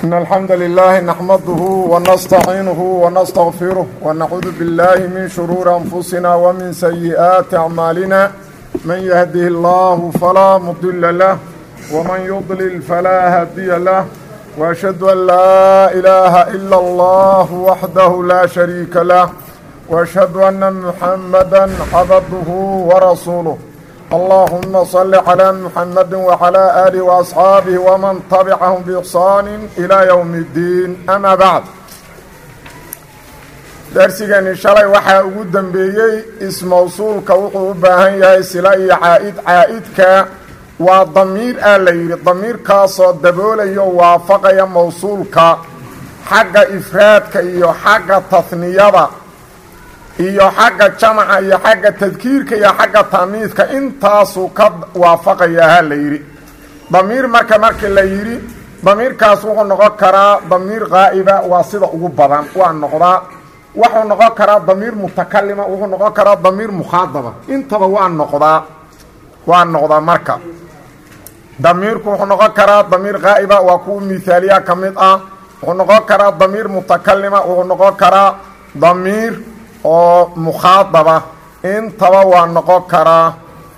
إن الحمد لله نحمده ونستعينه ونستغفره ونعوذ بالله من شرور أنفسنا ومن سيئات أعمالنا من يهده الله فلا مضل له ومن يضلل فلا هادي له وأشهد أن لا إله إلا الله وحده لا شريك له وأشهد أن محمدا عبده ورسوله اللهم صل على محمد وعلى آله وأصحاabه ومن تبعهم بإحsaan إلى يوم الdiin أmا bعd darsigani shalay waxaa ugu dembeeyey ismawsuulka wuxuu u baahan yahay sila iyo caa'id caa'idka waa damiir aa la yidhi damiirkaasoo daboolayo waafaqaya mawsuulka xagga ifraadka iyo xagga tahniyada iyo xagga jamaca iyo xagga tadkiirka iyo xagga taamiidka intaasuu ka waafaqayaa ha la yidhi damiir marka markii la yidhi damiirkaas wuxuu noqon karaa damiir qaa'iba waa sida ugu badan waa noqdaa wuxuu noqon karaa damiir mutakalima wuxuu noqon karaa damiir mukhaadaba intaba waa noqdaa waa noqdaa marka damiirku wuxuu noqon karaa damiir qaa'iba waa kuwa mihaaliya ka mid ah wuxuu noqon karaa damiir mutakalima wuxuu noqon karaa damiir oo mukhaadaba intaba waa noqon karaa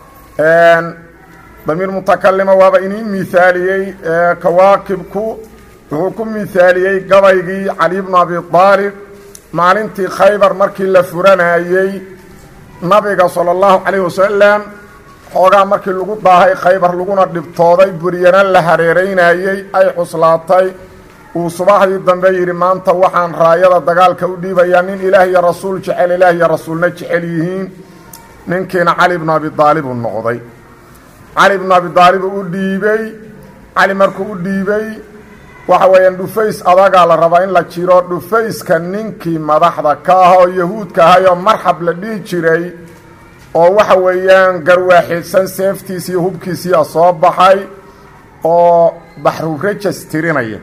damiir mutakalima waaba inii mihaaliyey kawaakibku wuxuu ku mihaaliyey gabaygii cali bnu abi aalib maalintii khaybar markii la furanayey nabiga sala allahu calayh wasalam xoogaa markii lagu daahay khaybar laguna dhibtooday buryana la hareeraynayey ay cuslaatay uu subaxdii dambe yidhi maanta waxaan raayada dagaalka u dhiibayaa nin ilaah iyo rasuul jecel ilaah iyo rasuulna jecel yihiin ninkiina cali bnu abi aalib uu noqday cali bnu abi aalib u dhiibey cali markuu u dhiibey waxa weeyaan dhufays adagaa la rabaa in la jiro dhufayska ninkii madaxda ka ah oo yahuudka ahayoo marxab la dhihi jiray oo waxa weeyaan garwaaxidsan seeftiis iyo hubkiisiia soo baxay oo baxrurajas tirinaya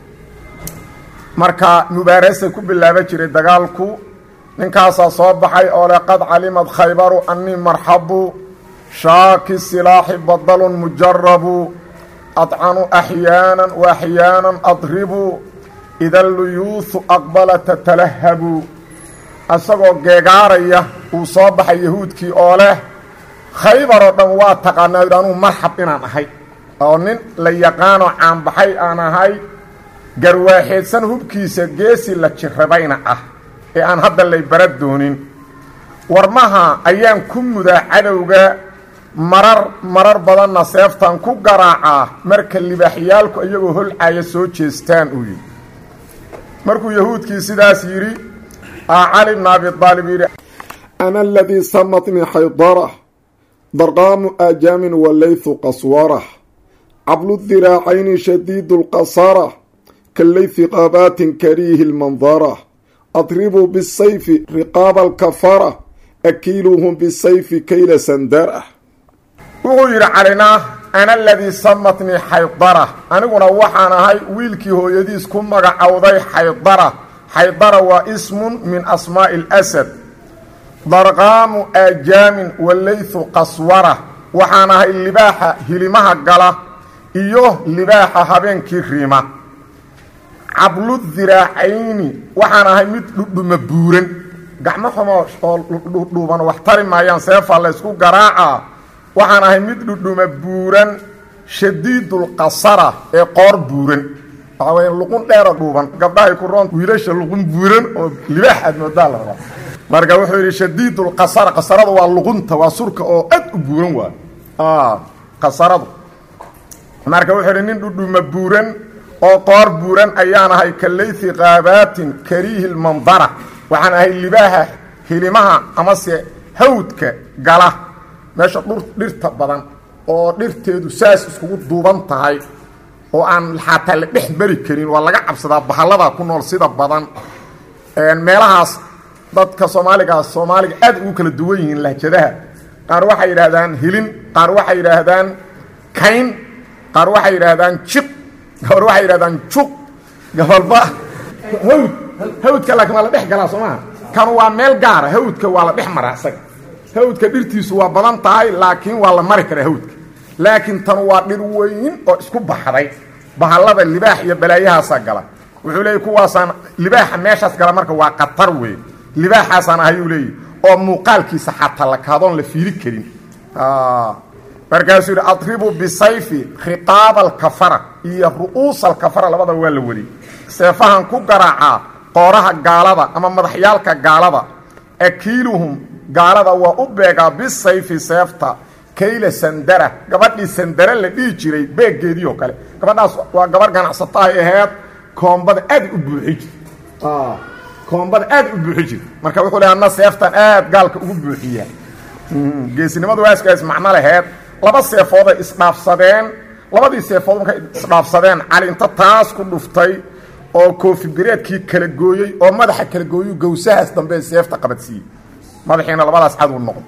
marka mubaarasay ku bilaaba jiray dagaalku ninkaasaa soo baxay oo le qad calimad khaybaru annii marxabu shaaki silaaxi badalun mujarabu adcanu axyaanan wa axyaanan adribu ida luyuuhu aqbala tatalahabu isagoo geegaaraya uu soo baxay yahuudkii oo leh khaybar oo dhan waa taqaanaa yidhi anuu marxab inaan ahay oo nin la yaqaanoo caanbaxay aan ahay garwaaxeedsan hubkiisa geesi la jirabayna ah ee aan hadda lay bara doonin warmaha ayaan ku mudaa cadowga marar marar badanna seeftan ku garaacaa marka libaaxyaalku iyagoo holcaya soo jeestaan uu yidhi markuu yahuudkii sidaas yidhi aa cali bna abi aalib yidhi ana aladii samatnii xaydarah darqaamu aajaamin walaythu qaswarah cablu diraacayni shadiidu lqasara kalaythi qaabaatin kariihi lmandara adribuu bisayfi riqaaba alkafara akiiluuhum bisayfi kayla sandara wuxuu yidhi calina ana aladii samatnii xaydara aniguna waxaan ahay wiilkii hooyadiis ku magacowday xaydara xaydara waa ismun min asmaa'i اlasad darqaamu aajaamin walaythu qaswara waxaan ahay libaaxa hilimaha gala iyo libaaxa habeenkii riima cablu diraacayni waxaan ahay mid dhudhuma buuran gacmo xumo oo dhudhuuban wax tari maayaan seefaa la ysku garaacaa waxaan ahay mid dhudhuma buuran shadiidulqasara ee qoor buuran waxaa weya luqun dheero dhuuban gabdhahay ku roon wiilasha luqun buuran oo libaax aad moodaa la rabaa marka wuxuu yidhi shadiidulqasara qasaradu waa luqunta waa surka oo aad u buuran waay qasaradu marka wuxuu yidhi nin dhudhuma buuran oo qoor buuran ayaan ahay ka laythi qaabaatin kariihi lmandara waxaan ahay libaaha hilimaha amase hawdka gala meesha dhur dhirta badan oo dhirteedu saas iskugu duuban tahay oo aan xataa la dhex mari karin waa laga cabsadaa bahalladaa ku nool sida badan meelahaas dadka soomaaligaa soomaaliga aad ugu kala duwan yihiin lahjadaha qaar waxay yidhaahdaan hilin qaar waxay yidhaahdaan kayn qaar waxay yidhaahdaan jiq gabar waxay yidhahdaan juq gabalba hawd hawdka laakiin waa la dhex galaa soo maha kanu waa meel gaara hawdka waa la dhex maraa isaga hawdka dhirtiisu waa badan tahay laakiin waa la mari karaa hawdka laakiin tanu waa dhir weyn oo isku baxday bahallada libaax iyo balaayahaasaa gala wuxuu leeyay kuwaasaan libaaxa meeshaas gala marka waa khatar wey libaaxaasaan ahayuu leeyahy oo muuqaalkiisa xataa la kaadoon la fiili karin markaasuu yidhi adribu bisayfi khiqaaba alkafara iyo ru'uusa alkafara labadaba waa la weliyey seefahan ku garaacaa qooraha gaalada ama madaxyaalka gaalada akiiluhum gaalada waa u beegaa bisayfi seefta kayla sandara gabadhii sandara la dhihi jiray beeggeedii oo kale gabadhaas waa gabarh ganacsato ay aheed koombada aad u buuxi jirta koombada aad u buuxi jirta marka wuxuu le ana seeftan aad gaalka ugu buuxiyaa geesinimadu waaskaas macno laheed laba seefooday isdhaafsadeen labadii seefood markay isdhaafsadeen cali inta taas ku dhuftay oo koofi bireedkii kala gooyey oo madaxa kala gooyu gawsahaas dambe seefta qabadsiiyey madaxiina labadaas caduu noqdo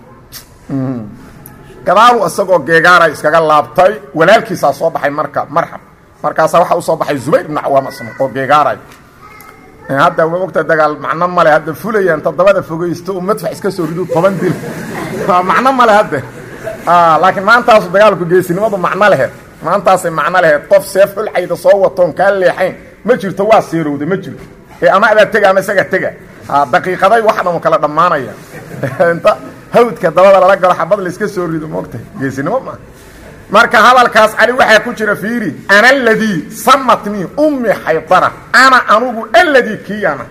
gadaalu isagoo geegaara iskaga laabtay walaalkiisaa soo baxay marka marxab markaasaa waxaa usoo baxay zubayr ibnu cawaam asna oo geegaaray hadda waa ogta dagaal macno male hadda fulayaan toddobada fogeysto u madfax iska soo ridu toban dil macno male hadda laakiin maantaasu dagaalku geesinimadu macno laheed maantaasay macno laheed qof seef xulcayda soo watoon kaa leexayn ma jirto waa seerowda ma jirto ee ama adaa tega ama isaga tega daqiiqaday wax dhamo kala dhammaanaya inta hawdka dabada lala galo xabad layska soo rido moogtahay geesinimo maaha marka hadalkaas cali waxaa ku jira fiiri ana aladii samatnii ummi xaydara ana anugu aladii kiiyana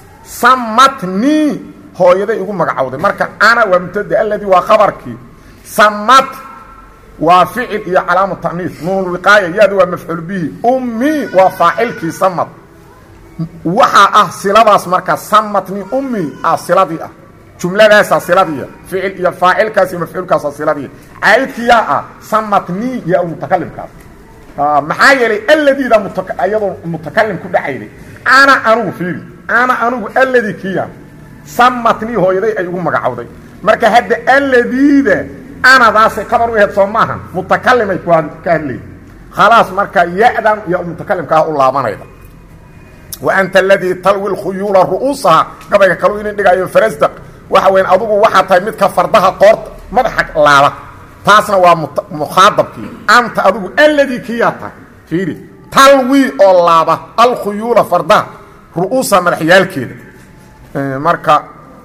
samatnii hooyaday igu magacowday marka ana waa mubtada aladii waa khabarkii samat waa ficil iyo calaamu ta'niis nuunulwiqaaya yaadu waa mafcuul bihi ummi waa faacilkii samad waxaa ah siladaas marka samatnii ummi ah siladii ah jumladaasaa siladiiya ficil iyo faacilkaas iyo mafcuulkaasa siladiiya caa'idkiyaa ah samatnii yaa mutakalimkaas maxaa yeelay aladiida iyadoo mutakalim ku dhacayday ana anugu fiiri ana anugu aladii kiya samatnii hooyaday ay ugu magacowday marka hadda aladiida anadaasay qabar u aheyd soo maahan mutakalimay ka hadlay khalaas marka ya-dan iyo mutakalimkaa u laabanayda wa anta aladii talwi lkhuyuula ru'uusaha gabayga kalu inin dhigaayo farasdaq waxa weyn adugu waxaa tahay midka fardaha qoorta madaxa laaba taasna waa mukhaadabkii anta adugu aladii kiyaa tahay fiiri talwi oo laaba alkhuyuula fardaha ru'uusa madaxyaalkeeda marka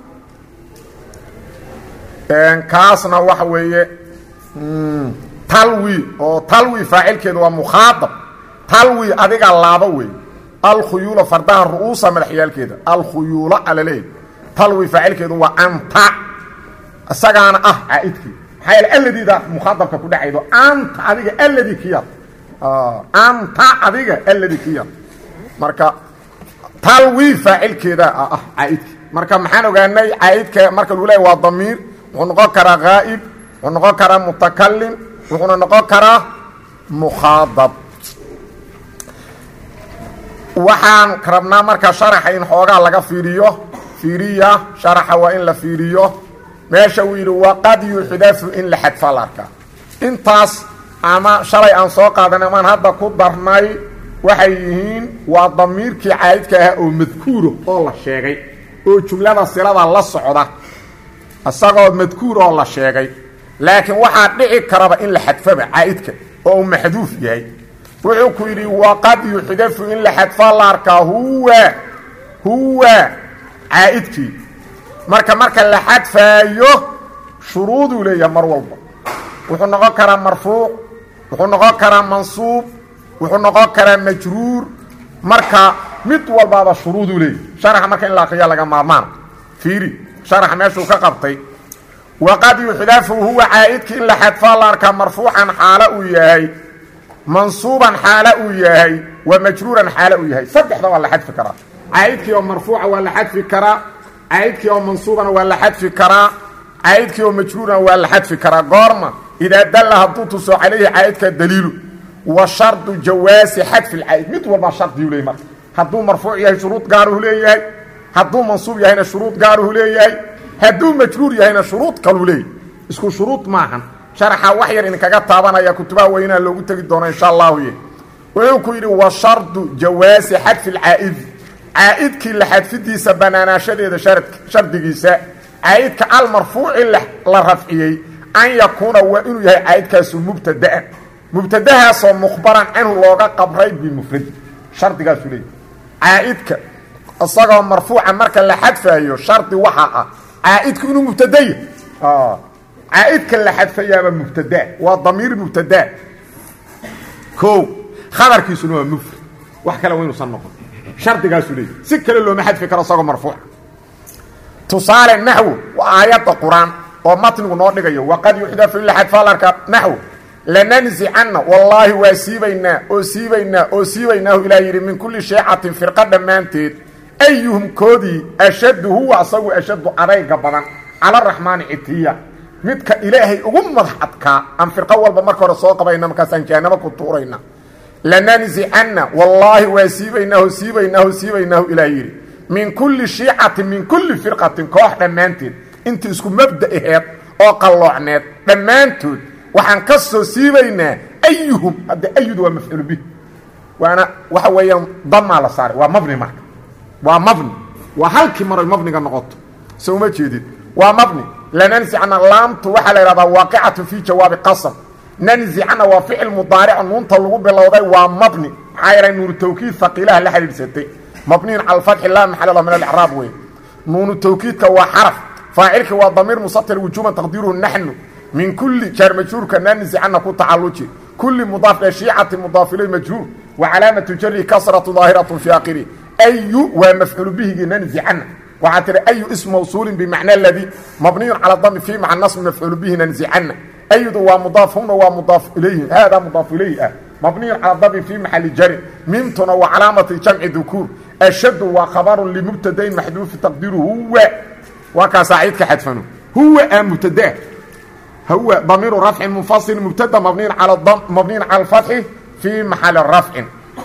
kaasna waxa weeye talwi oo talwi faacilkeeda waa mukhaadab talwi adiga laaba wey alkhuyuula fardaha ru'uusa madaxyaalkeeda alkhuyuula alaleey talwi faacilkeedu waa anta isagaana ah caaidkii maxaa yeele aladiida mukhaadabka ku dhacaydo anta adiga aladi kiyaad anta adiga aladi kiyaad marka talwi faacilkeeda ah caaidkii marka maxaan ogaanay caaidka marka lagu leeya waa damiir wuxuu noqon karaa haa'ib wuxuu noqon karaa mutakalim wuxuuna noqon karaa mukhaadab waxaan rabnaa marka sharaxa in xoogaa laga fiiriyo fiiriya sharaxa waa in la fiiriyo meesha uu yidhi waqad yuxdafu in la xadfa la arkaa intaas ama shalay aan soo qaadanay amaan hadda ku darnay waxay yihiin waa damiirkii caayidka ahaa oo madkuuro oo la sheegay oo jumlada silada la socda isagoo madkuur oo la sheegay laakiin waxaa dhici karaba in la xadfaba caa'idka oo uu maxduuf yahay wuxuu ku yidhi waqad yuxdafu in la xadfa la arkaa huwa huwa caa'idkii marka marka la xadfaayo shuruuduu leeyahay mar walba wuxuu noqon karaa marfuuc wuxuu noqon karaa mansuub wuxuu noqon karaa majruur marka mid walbaaba shuruuduu leeyahay sharaxa marka in la akriya laga maarmaana fiiri sharaxa meeshuu ka qabtay waqad yuxdafu huwa caa'idkii in la xadfaa la arkaa marfuucan xaalo uu yahay mansuuban xaalo uu yahay wa majruuran xaalo uu yahay saddexda waa la xadfi karaa caa'idkii oo marfuuca waa la xadfi karaa caa'idkii oo mansuubana waa la xadfi karaa caa'idkii oo majruurana waa la xadfi karaa goorma idaa dalla hadduu tuso calayhi caa'idka daliilu wa shardu jawaasi xadfi lcaa'id mid walbaa shardiyuu leeyay marka hadduu marfuuc yahay shuruud gaaruhu leeyahay hadduu mansuub yahayna shuruud gaaruhu leeyahay hadduu majruur yahayna shuruud kaluu leeyahy isku shuruud maahan sharaxa wax yar idinkaga taabanaya kutubaha weynaa loogu tegi doono insha allahu ye wuxuu ku yidhi wa shardu jawaasi xadfi lcaa'idi caa'idkii la xadfidiisa banaanaashadeeda shardigiisa caa'idka almarfuuci la rafciyey an yakuuna waa inuu yahay caa'idkaasu mubtada'an mubtadahaasoo mukhbaran canhu looga qabray bimufradi shardigaasu leeyahy caa'idka isagoo marfuuca marka la xadfaayo shardi waxaa ah caa'idku inuu mubtadaya caa'idka la xadfayaaba mubtadaa waa damiir mubtadaa o khabarkiisuna waa mufrad wax kale wa inuusan noqon shardigaasuu leeyahy si kale looma xadfi karo isagoo marfuuca tusaale naxwo waa aayadda qur-aan oo matnigu noo dhigayo waqad yuxdafu ila xadfaalarka naxwo lananzicanna wallaahi waa siibaynaa oo siibaynaa oo siibaynaahu ilaah yidhi min kulli sheecatin firqa dhammaanteed ayuhum koodii ashaddu huwa asagu ashaddu adayga badan cala araxmaani citiya midka ilaahay ugu madax adkaa aan firqo walba marka hore soo qabayna markaasaan jahanamo ku tuurayna lananzicanna wallaahi waa siibaynaahu siibaynaahu siibaynaahu ilaah yidhi min kulli shiicatin min kulli firqatin koox dhammaanteed inta isku mabda aheed oo qalloocneed dhammaantood waxaan ka soo siibaynaa ayuhum hadda ayudu waa mafcuulu bih waana waxa weeyaan damaa la saaray waa mabni marka waa mabni waa halkii maroy mabniga noqoto so uma jeedid waa mabni lananzicna laamtu waxaa la ihahdaa waaqicatu fii jawaabi qasam nanzicna waa ficil mudaaric nuunta lagu bilowday waa mabni maxaa yahay nuunu tawkiid haqiilaha la xidhiidhsatay mabniyin cala alfatxi laa maxala lahu min alicraab wey nuunu tawkiidka waa xaraf faacilka waa damiir musatir wujuuban taqdiiruhu naxnu min kulli jaar majhuurka nanzicana ku tacaluji kulli mudaaf ee shiicati mudaaf ilay majhuur wa calaamatu jari kasratu daahiratu fi akhiri ayu waa mafcuulu bihigii nanzicana waxaa tihi ayu ism mawsuulin bimacna ladii mabniyun cala dami fii maca nasbi mafcuulu bihi nanzicana aydu waa mudaaf huna waa mudaaf ilayhi haadaa mudaaf ilayhi ah mabniyun cala dami fii maxali jarin mimtuna waa calaamati jamci dukuur ashadu waa khabarun limubtadain maxduufi taqdiiru huwa waa kaasaa ciidka xadfano huwa a mubtadaa huwa damiiru rafcin munfasil mubtada mabniyin cala mabniyin cala alfatxi fii maxali rafcin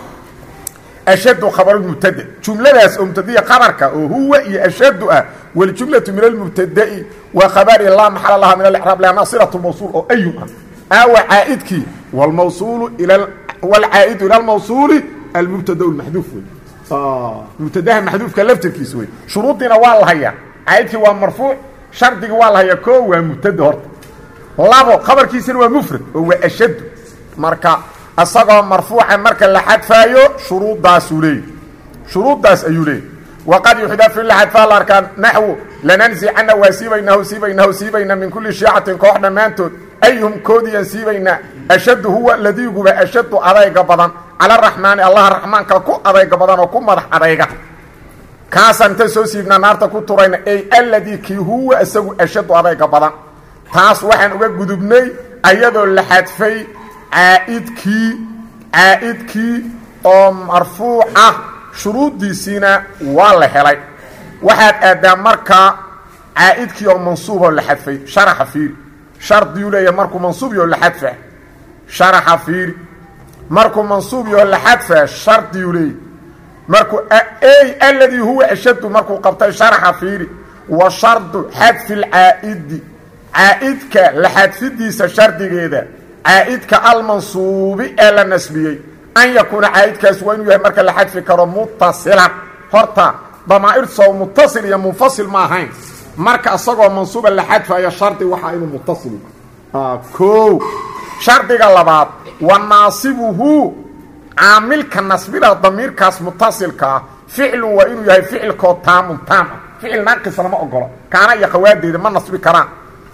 ashadu khabaru mubtada jumladaas oo mubtadiya khabarka oo huwa iyo ashadu ah waljumlatu min almubtada'i waa khabari laa maxala laha min alicraab lianna silatu mawsuul oo ayun ah aawa caa'idkii wlmawsuulu ila wlcaa'idu ila almawsuuli almubtada lmaxduuf wey mubtadaha maxduufka laftirkiisa wey shuruudiina waa la hayaa caa'idkii waa marfuuc shardigii waa la hayaa koo waa mubtada horta labo khabarkiisina waa mufrad oo waa ashadu marka isagoo marfuuca marka la xadfaayo shuruuddaasuu leeyay shuruuddaas ayuu leeyay waqad yuxdafu ila xadfaa la arkaa naxwu lananzicana waa siibaynaahu siibaynaahu siibaynaa min kulli shiicatin koox dhammaantood ayhum koodiyaan siibaynaa ashaddu huwa ladiiguba ashaddu adayga badan cala araxmaani allaha raxmaanka ku adayga badan oo ku madax adayga kaasaan inta soo siibnaa naarta ku turayna ey alladii kii huwa isagu ashaddu adayga badan taas waxaan uga gudubnay ayadoo la xadfay caa'idkii caa'idkii oo marfuuc ah shuruuddiisiina waa la helay waxaad aaddaa markaa caa'idkii oo mansuuboo la xadfay sharaxa fiiri shardiyuu leeyahay markuu mansuubiyoo la xadfa sharaxa fiiri markuu mansuubiyoo la xadfa shardiyuu leeyahy markuu ey alladii huwa ashaddu markuu qabtay sharaxa fiiri wa shardu xadfi lcaa'idi caa'idka la xadfidiisa shardigeeda caa'idka almansuubi ee la nasbiyey an yakuuna caa'idkaas waa inuu yahay marka la xadfi karo mutasilan horta damaa'ir soo mutasil iyo munfasil ma ahayn marka isagoo mansuuba la xadfayo shardi waxaa inuu mutasil o shardiga labaad wa naasibuhu caamilka nasbida damiirkaas mutasilka ah ficlun waa inuu yahay ficilkoo taamun taam ah ficil naaqis lama ogolo kaana iyo khawaadeeda ma nasbi karaan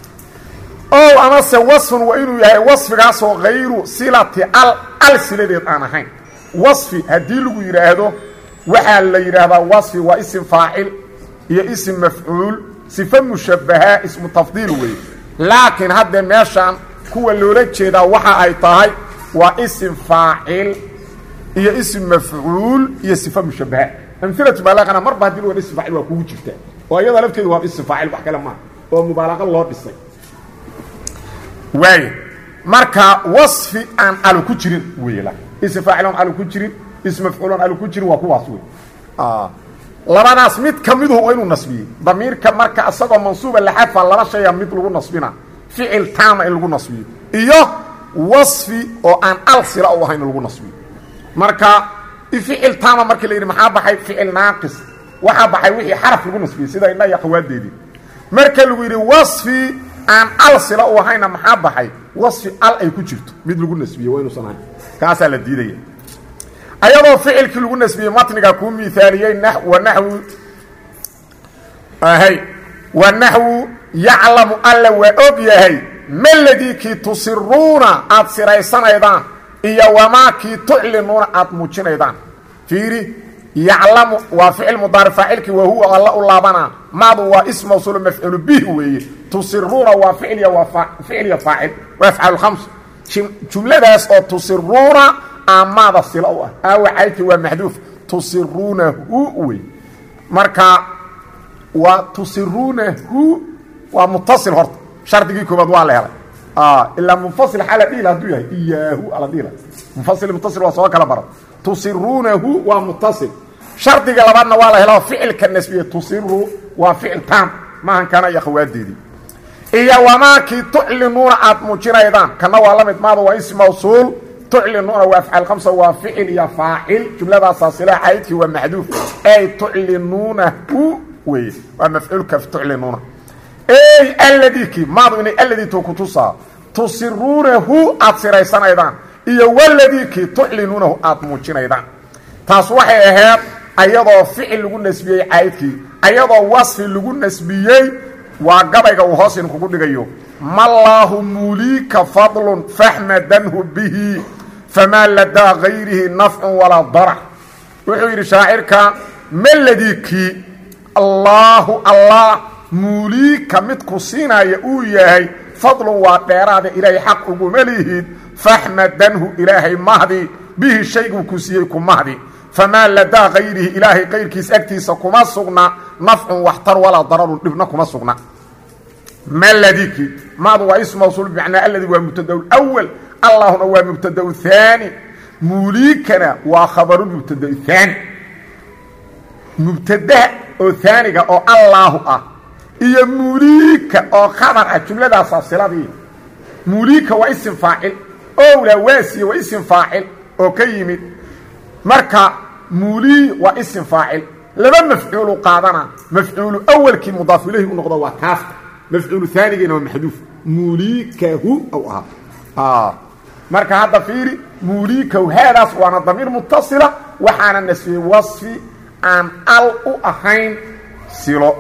o amase wasfun waa inuu yahay wasfigaasoo hayru silati al al siladeed aan ahayn wasfi haddii lagu yidhaahdo waxaa la yidhaahdaa wasfi waa isim faacil iyo isim mafcuul sife mushabbaha ismu tafdiil weeye laakiin haddee meeshaan kuwa loola jeedaa waxa ay tahay waa isim faacil iyo isim mafcuul iyo sife mushabbaha amilatu mubaalaqana marba hadii laga isim faacil waa kugu jirtaa oo iyada lafteedu waa isim faacil wax kale maaha oo mubaalaqa loo dhisay waay marka wasfi aan alu ku jirin wey ism faacilon alu ku jirin ism mafcuulon alu ku jirin waa kuwaas wey labadaas mid ka miduhu waa inuu nasbiyey damiirka marka isagoo mansuuba la xadfa laba shaya mid lagu nasbina ficil taama in lagu nasbiyo iyo wasfi oo aan al sila u ahayn in lagu nasbiyo marka ficil taama markii la yidhi maxaa baxay ficil naaqis waxaa baxay wixii xaraf lagu nasbiyey sida indha iyo qawaadeedii marka lagu yidhi wasfi aan al sila u ahayna maxaa baxay wasfi al ay ku jirto mid lagu nasbiye waa inuusan ahayn kaasaa la diidaya ayadoo ficilkii lagu nasbiyey matniga kuu miaaliyey wa naxwu hay wa naxwu yaclamu alla waa og yahay maladii kii tusiruuna aad siraysanaydaan iyo wamaa kii tuclinuuna aad muujinaydaan fiiri yaclamu waa ficil mudaaric faacilkii wa huwa alla u laabanaa maadu waa ism mawsuulu mafcuulu bih weeye tusiruuna waa ficilya waa ficilya faacil waa afcaal khams jumladaas oo tusiruuna amaada sila u ah aawa caydkii waa maxduuf tusiruunahu wey marka waa tusiruunahu waa mutasil horta shardigii koobaad waa la helay ilaa munfasil xaa la dhihila haduu yahay iyaahu ala dhihila munfasil mutasil waa soo kala baran tusiruunahu waa mutasil shardiga labaadna waa la helo ficilka nasbiye tusiru waa ficil taam maahan kana iyo khawaadeedii iyo wamaakii tuclinuuna aad muujinaydaan kana waa la mid maada waa ism mawsuul tuclinuuna waa afcaal khamsa waa ficil iyo faacil jumladaasaa sila caydkii waa maxduuf ay tuclinuunahu weye waa mafcuulka tuclinuuna ey alladii kii maadu inay alladii to kutusaa tusiruunahu aad siraysanaydaan iyo waladii kii tuclinuunahu aad muujinaydaan taas waxay ahayd ayadoo ficil lagu nasbiyey caydkii ayadoo wasfi lagu nasbiyey waa gabayga uu hoos idinkugu dhigayo mallaahu muliika fadlun faxmadanhu bihi famaa ladaa gayrihi nafcun walaa darac wuxuu yidhi shaacirka maladii kii allaahu allah muuliika midku siinaya uu yahay fadlun waa dheeraada ilaahay xaq uguma lihid faxmadanhu ilaahay mahdi bihi shayguu ku siiyey ku mahdi famaa ladaa kayrihi ilaahay kayrkiis agtiisa kuma sugna nafcun waxtar walaa dararun dhibna kuma sugna maladiki maadu waa ism mawsuul bimacnaa aladi waa mubtada wal allahuna waa mubtada haani muuliikana waa khabarulmubtada haani mubtadaha oo haaniga oo allaahu ah iyo muuliika oo khabar ah jumladaasaa siladii muuliika waa isim faacil owla waasiya waa isim faacil oo ka yimid marka muulii waa isim faacil laba mafcuulu qaadana mafcuulu awalkii mudaaf ilayhi u noqdo waa kaafta mafcuulu aanigiina waa maxduuf muuliikahu ou ahaa marka hadda fiiri muuliikahu haadaas waana damiir mutasila waxaana nasfiyey wasfi aan al u ahayn silo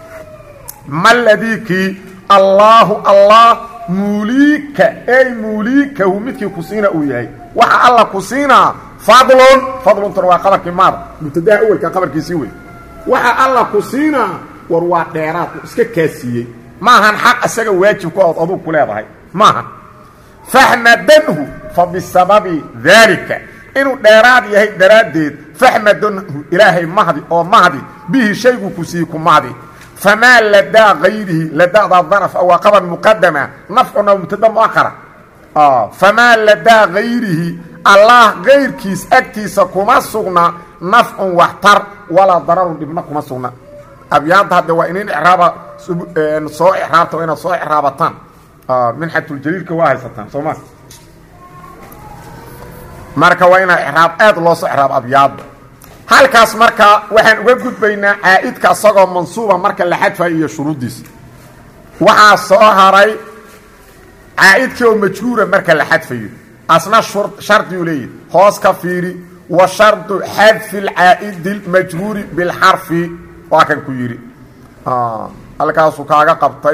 maladikii allaahu allah muuliika ey muuliikahu midkii ku siina uu yahay waxa alla ku siinaa fadlun fadluntuna waa qabarkii maada mubtadaha awelka qabarkiisii wey waxa alla ku siinaa war waa dheeraad u iska kaasiiyey maahan xaq isaga waajib ku ood aduu ku leedahay maahan faxmadanhu fa bisababi daalika inuu dheeraad yahay daraaddeed faxmadanhu ilaahay mahdi oo mahdi bihi shayguu ku siiyey ku mahdi famaa ladaa kayrihi ladadaa danaf waa qabar muqadama nafcuna mubtada muahara famaa ladaa kayrihi allah kayrkiis agtiisa kuma sugna nafcun waxtar walaa dararun dhibna kuma sugna abyaanta hadde waa inin iraaba soo iraabta waa inaad soo iraabataan minxatuljaliilka waa haysataan soo ma marka waa inaa iraab aad loo soo iraabo abyaadda halkaas marka waxaan uga gudbaynaa caa'idka isagoo mansuuba marka la xadfayo iyo shuruuddiisa waxaa soo haray caa'idkii oo majhuura marka la xadfayo asna shardiuu leeyahy hoos ka fiiri wa shardu xadfi اlcaa'idi اlmajhuuri biاlxarfi waa kan ku yidhi halkaasuu kaaga qabtay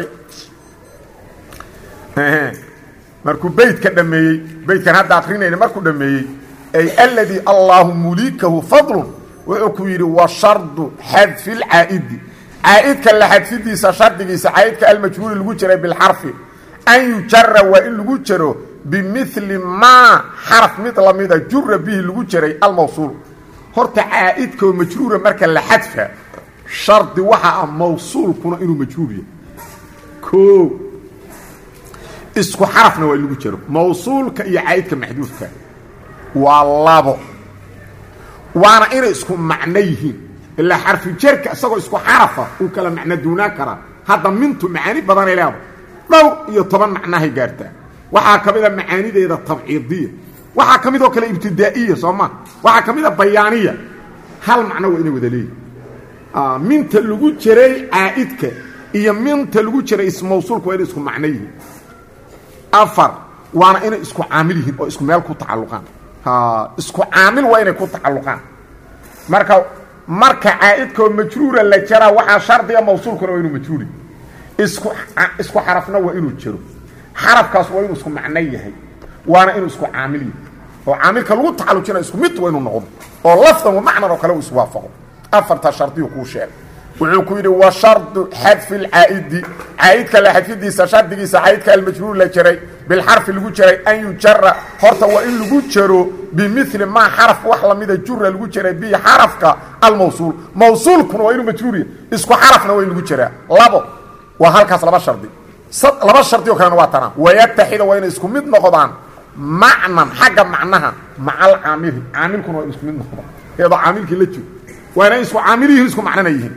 markuu beytka dhameeyey beytkan hadda akrinayna markuu dhameeyey ay aladii allaahu muliikahu fadlun wuxuu ku yidhi wa shardu xadfi اlcaa'idi caa'idka la xadfidiisa shardigiisa caa'idka almajhuuri lagu jiray bilxarfi an yujara waa in lagu jaro bimili maa xaraf mid lamida jura bihi lagu jaray almawsuul horta caa'idkoo majruura marka la xadfa shardi waxa ah mawsuulkuna inuu majhuur yahay o isku xarafna waa in lagu jaro mawsuulka iyo caa'idka maxduufka waa labo waana inay isku macno yihiin ilaa xarfi jerka isagoo isku xarafa uu kala macno duunaan karaa hadda mintu macaani badanay leeda dhowr iyo toban macnahay gaartaa waxaa ka mida macaanideeda tabciidiya waxaa ka midoo kale ibtidaa'iya soo ma waxaa ka mida bayaaniya hal macno waa inay wada leeyihin minta lagu jiray caa'idka iyo minta lagu jira ismawsuulka waa inay isku macno yihiin afar waana inay isku caamil yihiin oo isku meel ku tacalluqaan isku caamil waa inay ku tacalluqaan marka marka caa'idkoo majruura la jaraa waxaa shardiga mawsuulkuna waa inuu majruuri isku isku xarafna waa inuu jiro xarafkaas waa inuu isku macno yahay waana inuu isku caamil yahay oo caamilka lagu tacallujina isku mid waa inuu noqdo oo lafdan wa macnan oo kale uu iswaafaqo afarta shardiyu kuu sheegay wuxuu ku yidhi wa shardu xadfi lcaa'idi caa'idka la xadfidiisa shardigiisa caa'idka almajruur la jaray bilxarfi lagu jaray an yujara horta waa in lagu jaro bimili maa xaraf wax lamida jura lagu jaray bi xarafka almawsuul mawsuulkuna waa inuu majruuriya isku xarafna waa in lagu jaraa labo waa halkaas laba shardi laba shardi oo kalena waa tanaa wayataxida waa inay isku mid noqdaan macnan xagga macnaha maca alcaamili caamilkuna waa in isku mid noqdaan iyadoo caamilkii la jiro waa inay isku caamil yihiin isku macnana yihiin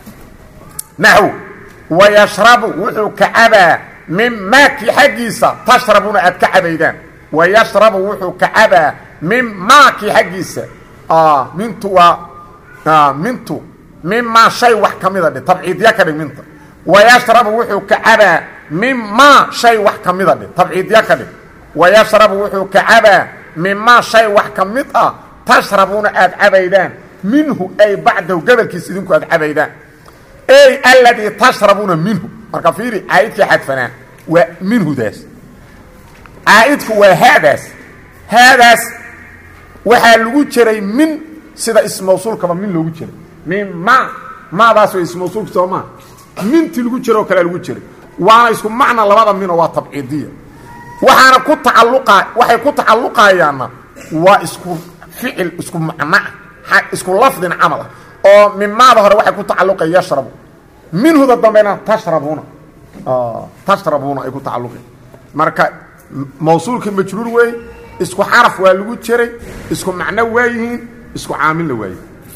naxw wayashrabu wuxuu ka cabaa min maakii xaggiisa tashrabuna aad ka cabaydaan wayashrabu wuxuu ka cabaa min maakii xaggiisa mintu waa mintu mimaa shay wax ka mida dhe tabciidya ka dhig minta wayashrabu wuxuu ka cabaa mimaa shay wax ka mida dhe tabciidya ka dhig wayashrabu wuxuu ka cabaa mimaa shay wax ka mid ah tashrabuna aad cabaydaan minhu ay bacdahu gabalkiisa idinku aad cabaydaan ey aladii tashrabuuna minhu marka fiiri caa'idkii xadfanaa waa minhudaas caa'idku waa haadaas haadaas waxaa lagu jiray min sida ismawsuulkaba min loogu jiray min ma maadaas way ismawsuulka soo maa mintii lagu jiro oo kalea lagu jiray waana isku macna labada minoo waa tabciidiya waxaana ku tacalluqa waxay ku tacalluqayaanna waa isku ficil isku macnoa isku lafdin camal ah oo mimaada hore waxay ku tacalluqay yashrabu minhuda dambena tashrabuna tashrabuna ay ku tacalluqi marka mawsuulkii majruur weey isku xaraf waa lagu jiray isku macno waa yihiin isku caamilna waayi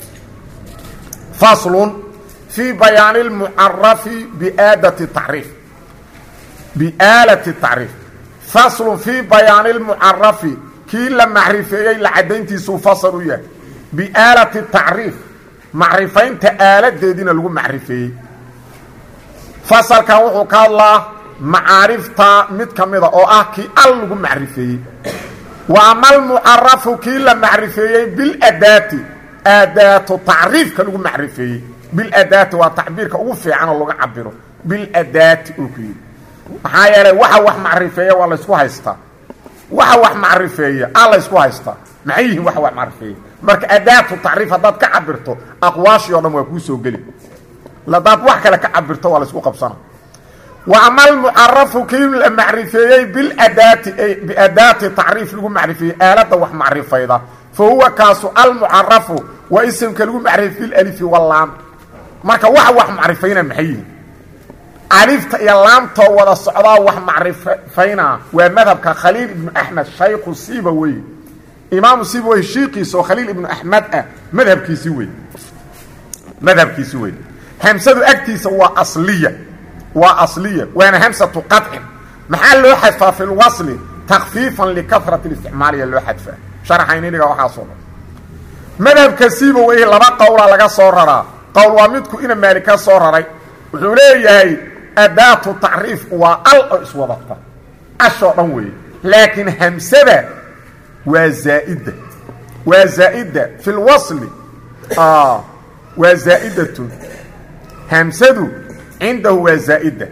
faslun fii bayaani اlmucarafi biaadati tacriif biaalati tacriif faslun fii bayaani اlmucarafi kii la macrifeeyey la caddayntiisuu fasal u yahay biaalati tacriif macrifaynta aaladeediina lagu macrifeeyey fasalkan wuxuu ka hadlaa macaarifta mid ka mida oo ah kii al lagu macrifeeyey wa ama almucarafu kii la macrifeeyey biladaati aadaatu tacriifka lagu macrifeeyey biladaati waa tacbiirka ugu fiican oo laga cabiro biladaati uu ku yidhi maxaa yeelay waxa wax macrifeeya waa laysku haystaa waxa wax macrifeeya aa laysku haystaa maxay yihiin waxa wax macrifeeya marka adaatu tacriif haddaad ka cabirto aqwaashii o dhan waa kuu soo geli hadaad wax kale ka cabirto waa laysku qabsana wa ama almucarafu kii la macrifeeyey biladaati biadaati tacriif lagu macrifeeyey aaladda wax macrifayda fa huwa kaasu almucarafu waa isimka lagu macrifey bilalifi walaam marka waxa wax macrifayna maxay yihiin alifta iyo laamtoo wada socdaa wax macrifayna waa madhabka khaliil ibnu axmed shaykhu siiba wey imaamu siiba wey shiikiisa oo khaliil ibnu axmed ah madhabkiisi wey madhabkiisi wey hamsadu agtiisa waa asliya waa asliya waana hamsatu qadcin maxaa loo xadfaa fi lwasli takfiifan likarati isticmaaliya loo xadfaa sharaxayniniga waxaasoo dhan madhabka siiba wey laba qowla laga soo raraa qowl waa midku ina maali ka soo raray wuxuu leeyahay adaatu tacriif waa al oo iswadata ashoo dhan weeye laakiin hamsada waa zaa'ida waa zaa'ida fi lwasli waa zaa'idatun hamsadu cindahu waa zaa'ida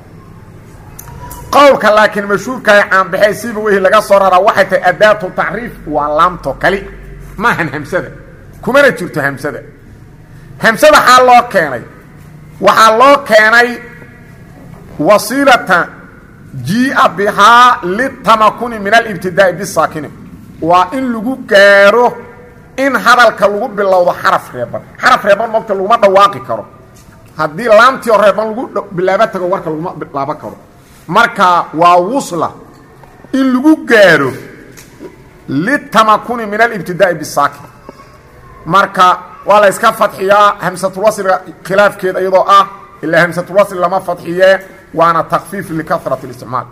qowlka laakiin mashhuurkaay caanbaxee siiba wehi laga soo raraa waxay tahay adaatu tacriif waa laamto kali maahan hamsada kumana jirto hamsada hamsada xaa loo keenay waxaa loo keenay wasiilata jia bihaa litamakuni min alibtidaa'i bisaakini waa in lagu gaaro in hadalka lagu bilowdo xaraf reeban xaraf reeban mogta laguma dhawaaqi karo haddii laamtii oo reeban lagu bilaabo tago warka laguma bilaaban karo marka waa wusla in lagu gaaro litamakuni min alibtidaa'i bisaakin marka waa la yska fadxiyaa hamsatulwasliga khilaafkeeda iyadoo ah ilaa hamsatulwasli lama fadxiyee waana takfiif likarati اlisticmaal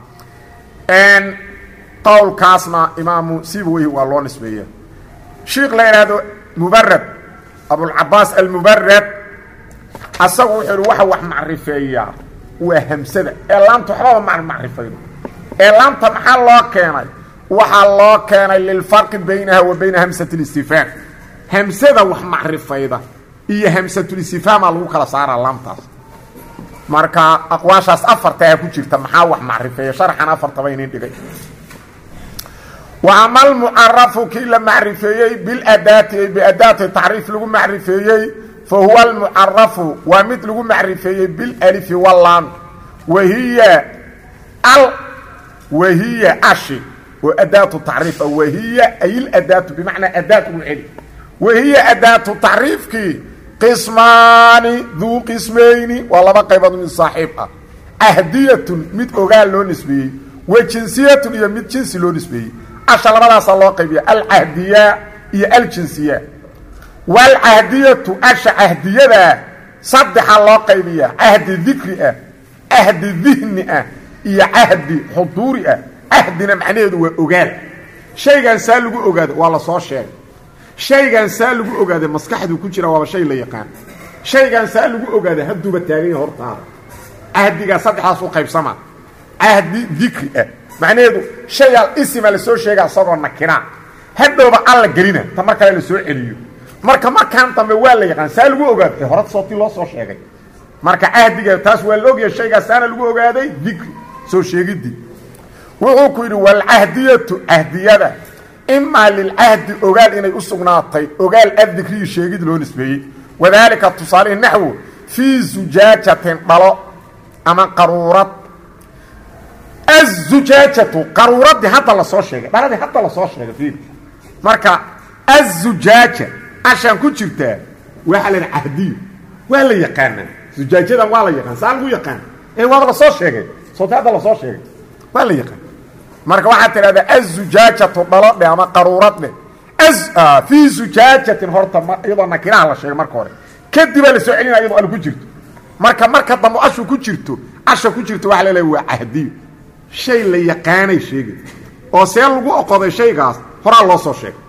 qowlkaasna imaamu sibaweyhi waa loo nisbeeya shiikh la idhaahdo mubarad abulcabaas almubarad asagu wuxuu ihi waxa wax macrifeeyaa waa hamsada ee laamta waxbaba ma macrifaydo ee laamta maxaa loo keenay waxaa loo keenay lilfarqi baynaha wa bayna hamsat اlistifhaam hamsada wax macrifayda iyo hamsatulistifhaamaa lagu kala saaraa laamtaas marka aqwaashaas afartaa ku jirta maxaa wax macrifeeya sharxan afartaba inin dhigay wa ama almucarafu kii la macrifeeyey biladaati ay biadaati tacriif lagu macrifeeyey fa huwa almucarafu waa mid lagu macrifeeyey bilalifi walaan wahiya al wahiya ashi oo adaatu tacriif wahiya ay iladaatu bimacnaa adaat ugu celi wahiya adaatu tacriifkii qismaani duu qismayni waa laba qaybood mid saaxiib ah ahdiyatun mid ogaal loo nisbeeyey wa jinsiyatun iyo mid jinsi loo nisbeeyey asha labadaasaa loo qaybiya alcahdiya iyo aljinsiya waalcahdiyatu asha cahdiyadaa saddexaa loo qaybiyaa cahdi dikri ah cahdi dihni ah iyo cahdi xuduuri ah cahdina macnaheedu waa ogaal shaygan saa lagu ogaado waa la soo sheegay shaygan saa lagu ogaada maskaxduu ku jira waaba shay la yaqaan shaygan saa lagu ogaada hadduuba taagan yahay hortaada cahdigaa saddexdaas u qaybsama cahdi dikri ah macnaheedu shayaal isima lasoo sheega isagoo nakina hadhowba alla gelina ta mar kale la soo celiyo marka markaan dambe waa la yaqaan saa lagu ogaada hore sootii loo soo sheegay marka cahdiga taas waa la ogyahay shaygaas saana lagu ogaaday dikri soo sheegidii wuxuu ku yidhi walcahdiyatu cahdiyada imaa lilcahdi ogaal inay u sugnaatay ogaal addikriyi sheegid loo nisbeeyey wadaalika tusaalihi naxwu fii zujaajatin dhalo ama qaruurad azujaajatu qaruuradii hadda lasoo sheegay dhaladii hadda lasoo sheegay fiir marka azujaaja ashaan ku jirtaa waxaa la cahdiyo waa la yaqaanaa zujaajadan waa la yaqaan saa lagu yaqaan ee waaba lasoo sheegay sooti hadda lasoo sheegay waa la yaqaan marka waxaad tidhahdaa azujaajatu dhalo dhe ama qaruurad dheh fii zujaajatin horta iyadoo nakiraha la sheegay marka hore kadibaa la soo celinaya iyadoo al ku jirto marka marka dambe ashu ku jirto asha ku jirto waxa la leeya waa cahdiyo shay la yaqaanay sheegay oo see lagu oqoday shaygaas horaa loo soo sheegay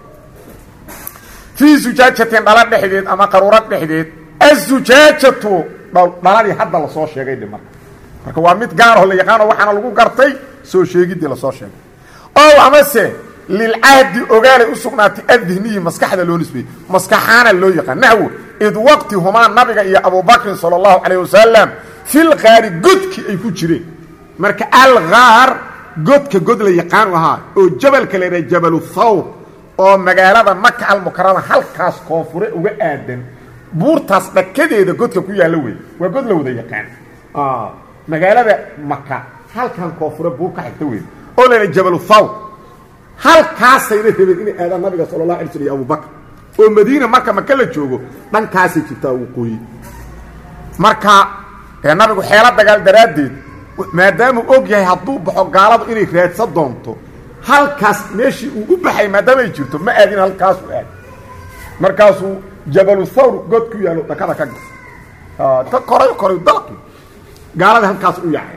fii zujaajatin dhalo dhexdeed ama qaruurad dhexdeed azujaajatu dhaladii hadda lasoo sheegay dhe marka marka waa mid gaaroo la yaqaano waxaana lagu gartay soo sheegidii lasoo sheegay o amase lilcahdi ogaalay u sugnaatay adihniyi maskaxda loo nisbeeyey maskaxaana loo yaqaan naxwo id waqti humaa nabiga iyo abubakrin sala allahu calayh wasalam filkaari godkii ay ku jireen marka alkaar godka god la yaqaanu ahaa oo jabalka la yidhaha jabalu thawr oo magaalada maka almukarama halkaas koonfure uga aadan buurtaas dhakadeeda godka ku yaalla wey waa god la wada yaqaan magaalada maka halkan koonfure buur ka xigta wey oo la yidhaha jabalu thawr halkaasayna rabeen inay aadaan nabiga sala allah alay slam iyo abubakr oo madiina marka maka la joogo dhankaasay jirtaa waqooyi marka nabigu xeelo dagaal daraaddeed maadaamuu og yahay hadduu baxo gaaladu inay raadsan doonto halkaas meeshii uu u baxay maadaama ay jirto ma aadin halkaasu aad markaasuu jabalu thawr god ku yaalo dhakada ka gas ta koray koray dalqi gaalada halkaas u yacay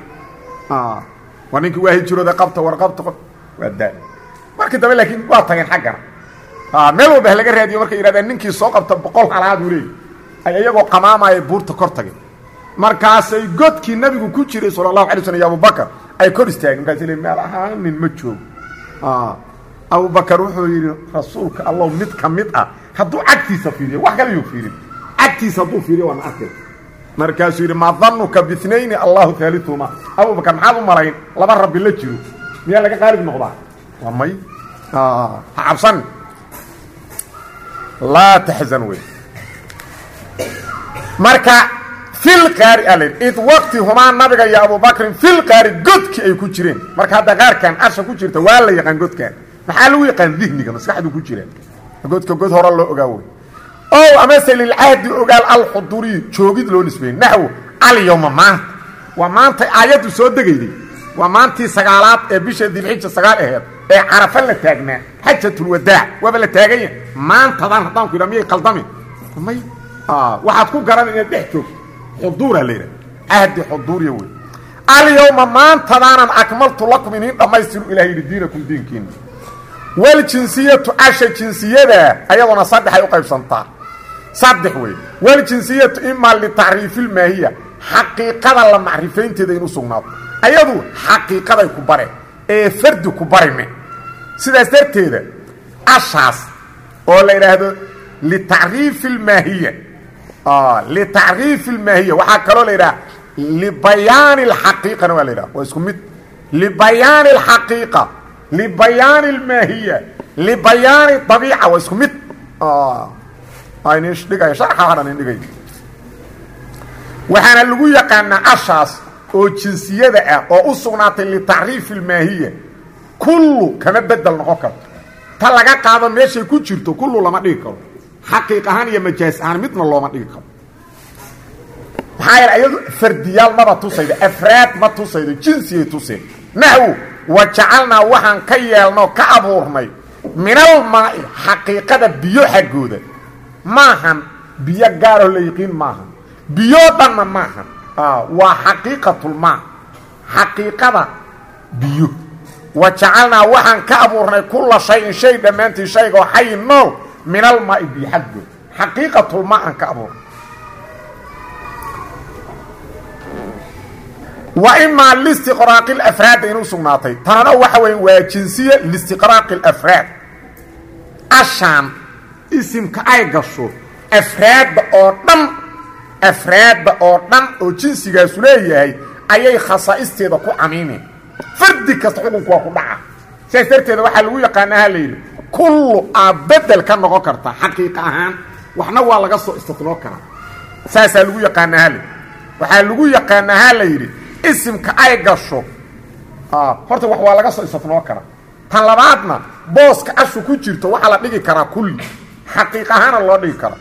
waa ninkii waa hijirooda qabta war qabta waa daa markii dambe laakiin waa tageen xaggana meel walba ha laga raadiyo markay yidhahdeen ninkii soo qabta boqol halaad uu leeyay ay iyagoo qamaamaya buurta kor tageen markaasay godkii nabigu ku jiray sala allahu alay slm iyo abubakar ay kor istaageen markaas le meel ahaan nin ma joogo abubakar wuxuu yidhi rasuulka allow mid ka mid ah hadduu cagtiisa fiiriyo wax kale yuu fiirin cagtiisa hadduu fiiriyo waana arkay markaasuu yidhi maa danuka biinayni allahu aalihuma abubakar maxaad u malayn laba rabbi la jiro miyaa laga qaalib noqdaa waa may ha cabsan laa taxzan wey marka filqaari a layidhi id waqti humaa nabiga iyo abubakrin filqaari godkii ay ku jireen marka hadda qaarkan asha ku jirta waa la yaqaan godkan maxaa lagu yaqaan dihniga maskaxdu ku jiraan godka god hore loo ogaa wey o amase lilcahdi ogaal alxuduriyi joogid loo nisbeeyey naxwo alyawma maanta waa maanta aayaddu soo degayday waa maantii sagaalaad ee bisha dilxija sagaal aheed ee carafa la taagnaa xajatulwadaac waaba la taaganya maantadan haddaan ku yidha miyay qaldami may waxaad ku garan inaad dhex joogto xuduura la yidhaha cahdi xuduuriya wey alyawma maantadaanan akmaltu lakum iniin dhammaystiru ilaha yidhi diinakum diinkiina waljinsiyatu asha jinsiyada ayadoona saddexay u qaybsantaa saddex wey waljinsiyatu imaa litacriifilmaahiya xaqiiqada la macrifaynteeda inu sugnaato ayadu xaqiiqaday ku bare ee fardi ku barime sidaas darteeda ashaas oo la yidhaahdo litacriifi اlmaahiya litacriifi اlmaahiya waxaa kaloo la yidhaha libayaani اlxaqiiqana waa la yidhaha waa isku mid libayaani اlxaqiiqa libayaani اlmaahiya libayaani dabiica waa isku mid nin dhigay sharxa hadhan in dhigay waxaana lagu yaqaanaa ashaas oo jinsiyada ah oo u sugnaatay litacriifi اlmaahiya kullu kama bedel noqon karto ta laga qaado meeshay ku jirto kullu lama dhigi karo xaqiiq ahaan iyo majaas ahaan midna looma dhigi karo maxaa yeele ayadu fardiyaal maba tusaydo afraad ma tusaydo jinsiyay tuseen naxwu wa jacalnaa waxaan ka yeelnoo ka abuurnay minalmaa'i xaqiiqada biyo xaggooda maahan biyo gaaroo la yiqiin maahan biyoo dhanna maahan waa xaqiiqatulmaa xaqiiqada biyo wa jacalnaa waxaan ka abuurnay kulla shayin shay dhammaantii shaygoo xayi nool min almaai biyo xaggood xaqiiqatulmaa aan ka abuurnay wa imaa listiqraaqi alafraadda inuu sugnaatay tanana waxa weya waa jinsiya listiqraaqi alafraad ashaan isimka ay gasho afraadda oo dhan afraadda oo dhan oo jinsigaasu leeyahay ayay khasaa'isteeda ku camiimeen fardi kasta xukunku waa ku dhaca sidaas darteeda waxaa lagu yaqaana ha la yidhi kullu aad bedel ka noqon karta xaqiiqa ahaan waxna waa laga soo istinoo karaa saasaa lagu yaqaana ha layidhi waxaa lagu yaqaanaa ha la yidhi isimka ay gasho horta wax waa laga soo istinoo karaa tan labaadna booska ashu ku jirto waxaa la dhigi karaa kulli xaqiiq ahaana loo dhigi karaa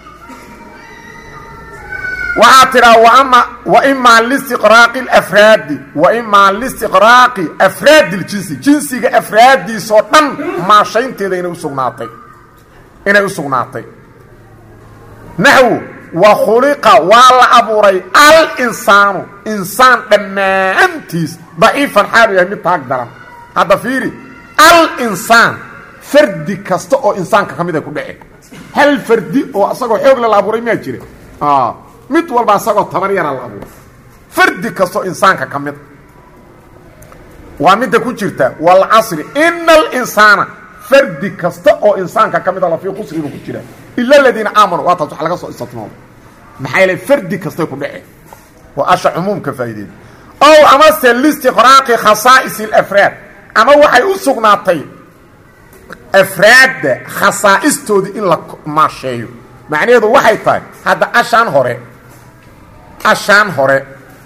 waxaa tidhaa wama wa imaa listiqraaqi alafraadi wa imaa listiqraaqi afraadi ljinsi jinsiga afraaddiisoo dhan maashaynteeda inay usugnaatay inay u sugnaatay naxwu wa khuliqa waa la abuuray al-insaanu insaan dhammaantiis daciifan xaalu yahay mid taag daran hadda fiiri al-insaan fardi kasta oo insaanka ka mid ay ku dhece hal fardi oo asagoo xoogle la abuuray miyaa jira mid walba asagoo tabar yara la abuuray fardi kastoo insaanka ka mid waa midda ku jirta walcasri ina alinsaana fardi kasta oo insaanka ka mida lafii khusribu ku jira ila aladiina aamanuu waa taas wax laga soo istinooda maxaa yeele fardi kastay ku dhece waa asha cumuumka faa'ideeda ow amase listiqraaqi khasaa'is alafraad ama waxay u sugnaatay afraadda khasaa'istoodii in la maasheeyo macnaheedu waxay tahay hadda ashaan hore ashaan hore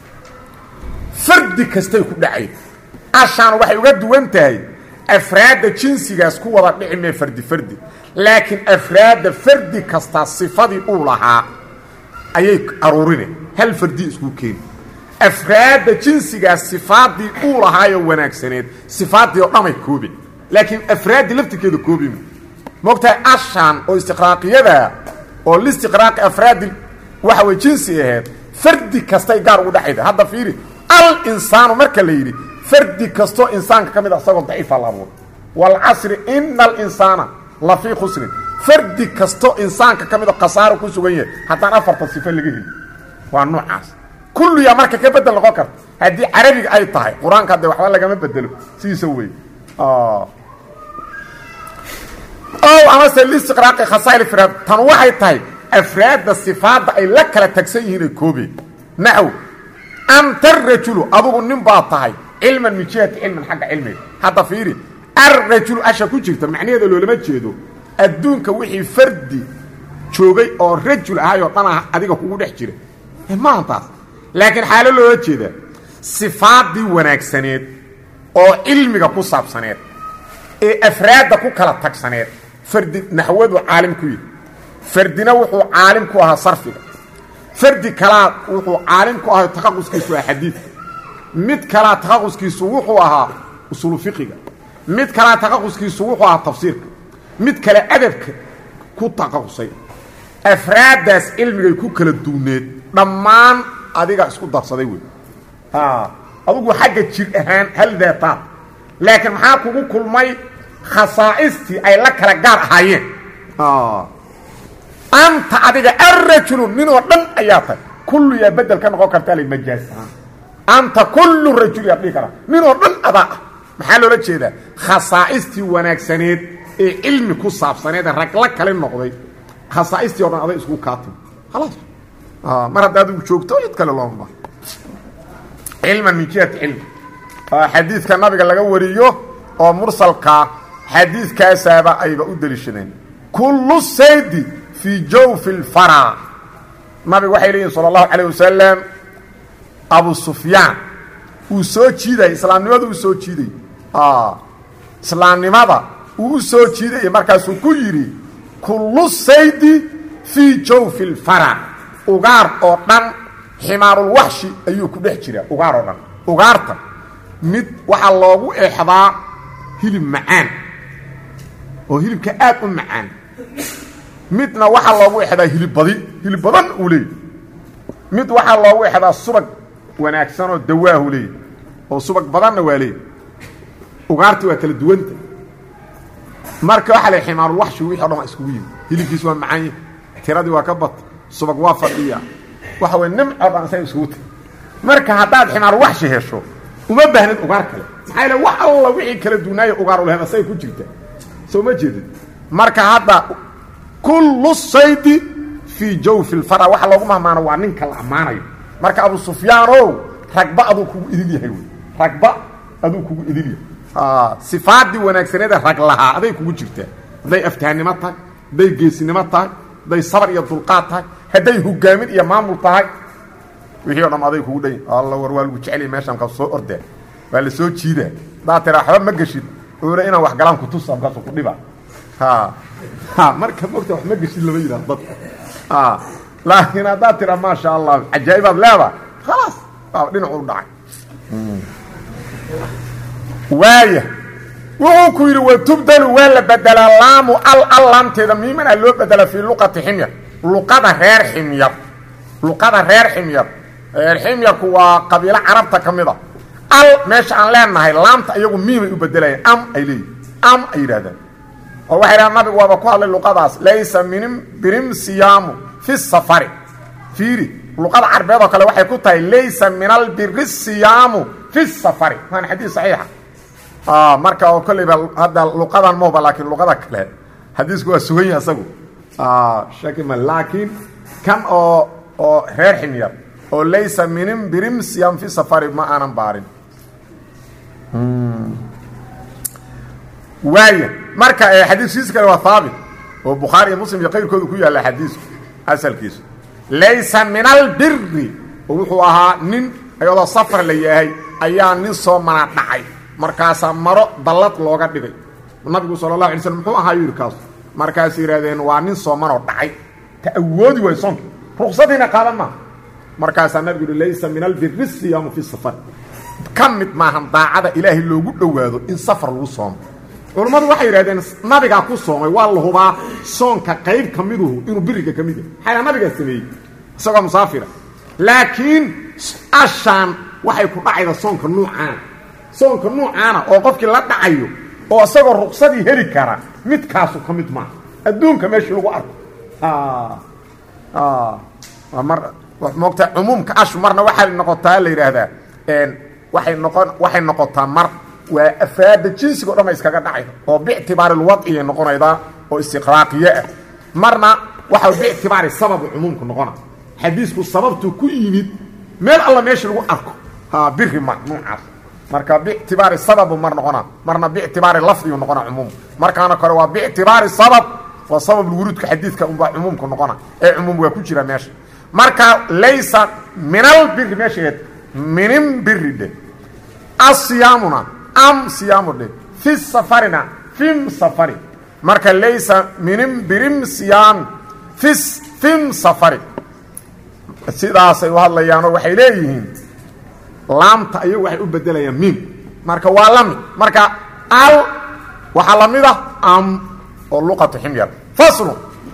fardi kastay ku dhacay ashaan waxay uga duwan tahay afraadda jinsigaas ku wada dhici mee fardi fardi laakiin afraadda fardi kastaa sifadii uu lahaa ayay aruurine hal fardi isku keeni afraadda jinsigaas sifaadii uu lahaayo wanaagsaneed sifaadii oo dhamay koobi laakiin afraaddii laftirkeeda koobima moogtahay ashaan oo istiqraaqiyada oo listiqraaqi afraadi waxa way jinsi aheed fardi kastay gaar ugu dhexayda hadda fiiri al insaanu marka la yidhi fardi kastoo insaanka ka mid a isagoo daciifa la abuuray waalcasri ina alinsaana la fii khusrin fardi kastoo insaanka ka mid oo khasaaro ku sugan yahay haddaan afartan sifo laga heli waa noocaas kulliyaa marka ka bedel noqon karta haddii carabiga ay tahay qur-aanka hadde waxba lagama bedelo sidiisa wey ow amase listiqraaqi khasaa'il ifraad tan waxay tahay afraadda sifaadda ay la kala tagsan yihiin ay koobeen naxw anta rajulu adugu nin baa tahay cilman min jihati cilmin xagga cilmiga hadda fiiri arrajulu asha ku jirta macnaheeda loolama jeedo adduunka wixii fardi joogay oo rajul ahay oo dhan ah adiga kugu dhex jira maaha taas laakiin xaalo loola jeedaa sifaaddii wanaagsaneed oo cilmiga ku saabsaneed ee afraadda ku kala tagsaneed fardi naxwadu caalim ku yihi fardina wuxuu caalim ku ahaa sarfiga fardi kalaa wuxuu caalim ku ahaa taqaquskiisu ah xadiidka mid kalaa taqaquskiisu wuxuu ahaa usulu fiqiga mid kalaa taqaquskiisu wuxuu ahaa tafsiirka mid kale adabka ku taqaqusay afraaddaas cilmigay ku kala duwneed dhammaan adiga isku darsaday wey adugu xagga jir ahaan hal daataad laakiin maxaa kugu kulmay khasaa'istii ay la kala gaar ahaayeen anta adiga arrajulu ninoo dhan ayaa tahay kullu yaa bedel ka noqon kartaa la majaaz ahaan anta kullu rajul yaa dhihi kara nin oo dhan adaa ah maxaa loola jeedaa khasaa'istii wanaagsaneed ee cilmi ku saabsaneed ee ragla kale noqday khasaaistii o dhan aday isku kaatimi khalaas mar hadda adigu joogto cid kale looma baha cilman min jihati cilmi xadiidka nabiga laga wariyo oo mursalkaa xadiidkaasaaba ayba u deliishadeen kullu saydi fii jawfi lfara nabigu waxay leeyihin sala allahu calayh wasalam abu sufyaan uu soo jiidayay islaamnimada uu soo jiidayy islaamnimada uu u soo jiidayay markaasuu ku yidhi kullu saydi fii jawfi lfara ugaar oo dhan ximaarulwaxshi ayuu ku dhex jiraa ugaar oo dhan ugaarta mid waxaa loogu eexdaa hilib macaan oo hilibka aad u macaan midna waxaa loogu exdaa hilib badi hilib badan uu leeyay mid waxaa loogu exdaa subag wanaagsan oo dawaahu leeyay oo subag badanna waa leeyay ugaarti waa kala duwanta marka waxaa la ximaarulwaxshi wixi o dhan waa iskugu yimi hilibkiis waa macanya tiradii waa ka bata subag waa fadhiya waxa way nimco dhan isaga iskugu tiri marka haddaad ximaarulwaxshi hesho uma baahnid ugaar kale maxaa yaele wax alla wixii kala duunaayo ugaar ulehen asagay ku jirta soo ma jeedid marka hadda kullu saydi fii jawfi lfara waxa loogu mahmaano waa ninka la ammaanayo marka abu sufyaanow ragba aduu kugu idil yahay wey ragba aduu kugu idil yahay sifaadii wanaagsaneeda rag lahaa aday kugu jirtaa hadday aftaannimo tahay hadday geesinimo tahay hadday sabar iyo dulqaad tahay hadday hogaamin iyo maamul tahay wixii o dham aday kugu dhan alla war waa lagu jeceliya meeshaan ka soo ordaa waa la soo jiidaa haddaad tiraa waxba ma geshid oona inaan wax galaan kutusa markaasu ku dhiba ha marka mogta wax ma geshid lama yidhahdo dadka laakiin haddaad tiraa maasha allah cajaa'ibaad leedaha khalaas waa dhinacu u dhacay waaya wuxuu ku yidhi watubdalu waa la bedelaa laamu al al laamteeda miimana loo bedela fii luqati ximyar luqada reer ximyar luqada reer ximyar reer ximyarku waa qabiilo carabta ka mid a al meesha aan leenahay laamta iyagu miimay u bedelayaan am ay leeyihin am ay yidhahdaan oo waxay dhahaan nabigu waaba ku hadlay luqadaas laysa minim birim siyaamu fi safari fiiri luqada carbeed oo kale waxay ku tahay laysa min albiri siyaamu fi safari waana xadiis saxiixa marka oo kolleyba hadda luqadan mahba laakiin luqada kale xadiisku waa sugan yahay asagu shakima laakiin kan oo oo reer ximyar oo laysa minim birim siyaam fi safari ma aanan baarin waaya marka xadiiskiisa kale waa haabit oo bukhaari iyo muslim iyo qayrkooda ku yaalla xadiisku asalkiisu laysa min albiri oo wuxuu ahaa nin ayadoo safar la yahay ayaa nin soo mana dhacay markaasaa maro dallad looga dhigay nabigu sala allahu alay slm muxuu ahaa yidhi kaas markaas yidhahdeen waa nin soomanoo dhacay ta awoodi waay soonka ruksadiina qaadan maaha markaasaa nabigu yihi laysa min albiri siyaamu fi safar ka mid maahan daacada ilaahay loogu dhowaado in safar lagu soomo culammadu waxay yidhahdeen nabigaa ku soomay waa la hubaa soonka qayb ka miduhu inuu biriga ka mid yahay maxaa nabigaa sameeyey isagoo musaafira laakiin ashaan waxay ku dhacayda soonka nuucaana soonka nuucaana oo qofkii la dhacayo oo isagoo ruksadii heli kara midkaasu ka mid maaha adduunka meeshii lagu arko mar moogtaa cumuumka ashu marna waxay noqotaa la yidhaahdaa waay noqon waxay noqotaa mar waa afraada jinsiga o dhan ay iskaga dhacayda oo bictibaari lwadciyay noqonaydaa oo istiqraaqiye ah marna waxa bictibaari sababu cumuumku noqona xadiisku sababtu ku yimid meel alla meesha lagu arko biri ma nuucaas marka bictibaari sababu mar noqona marna bictibaari lafdigu noqona cumuum markaana kore waa bictibaari sabab waa sababulwuruudka xadiidka unbaa cumuumku noqona ee cumuum waa ku jira meesha marka laysa minal biri meeshaeed minin biri dhe asiyaamuna am siyaamu dhe fi safarina fim safari marka laysa minin birim siyaami fis fim safari sidaasay u hadlayaanoo waxay leeyihiin laamta ayagu waxay u bedelayaan miim marka waa la mid marka al waxaa la mid ah am oo luqatu ximyar faslu